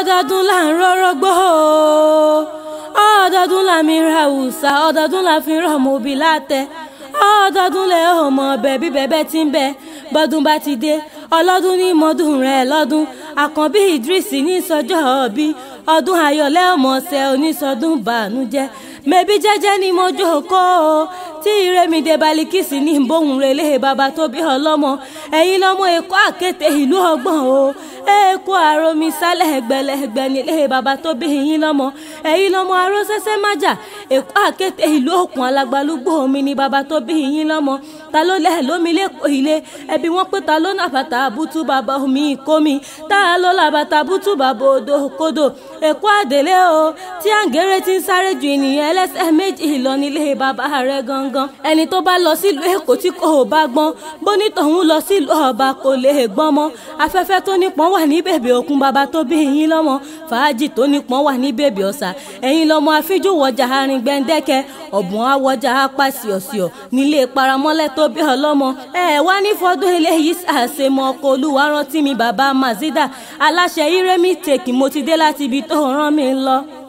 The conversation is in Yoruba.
ọdọọdún là ń rọ́rọ́ gbọ́ ọdọọdún là mi ra òòsà ọdọọdún là fi rọ̀ mọ́ òbí látẹ ọdọọdún lẹ ò mọ ọbẹ̀ bí bẹ́bẹ́ ti ń bẹ bọ́dún bá ti dé ọlọ́dún ní mọ́dún rẹ̀ lọ́dún àkànbí Idris ní sọjọ́ ọ̀bí ọdún ayọ̀lẹ́ ọmọọ̀sẹ̀ onísọdún bànújẹ́ mẹ́bí jẹ́jẹ́ ni mo jókòó tí ìrẹ́mìdé balikisi ní bóun relé bàbá tó bí ọlọ́mọ ẹ̀yin lọ́mọ èkó àkété ìlú ọgbọ̀n o èkó àròmí sálẹ̀ ẹgbẹ̀lẹ́gbẹ̀ nílé bàbá tó bí yín lọ́mọ ẹ̀yin lọ́mọ arósẹ́sẹ́ májà èkó àkété ìlú òkun alágbálúgbò omi ni bàbá tó bí yín lọ́mọ ta ló lẹ̀ lómi lẹ́kọ̀ọ́ ilé ẹbí wọn pé ta ló nà bàtà àbútú bàbá omi ìkómi ta ló là bàtà àbútú bàbá odò kodò èkó àdélé o tí àǹgẹ̀rẹ̀ ti ń sáré ju ènìyàn ẹlẹ́sẹ̀ méjì lọ nílé bàbá rẹ̀ gangan ẹni tó bá lọ sílùú èkó tí kò bá gbọ́n bónítọ̀hún lọ sílùú ọba kò lè gbọ́n mọ́ afẹ́fẹ́ tó nípọn wà ní bèbè òkun bàbá tó bí yín lọ́mọ fàájì tó nípọn wà ní bèbè ọ̀sà ẹ̀yin lọ́mọ afíjú wọjà arin gbẹ̀ndẹ́kẹ́ ọ̀bùn awọjà apá síọ̀síọ̀ nílé paramọ́lẹ̀ tó bí ọlọ́mọ ẹ wá ní fọdún eléyìí àṣemọ ọkọ olúwa rántí mi bàbá mazida aláṣẹ iremi tèkì mo ti dé láti ibi tó rán mi lọ.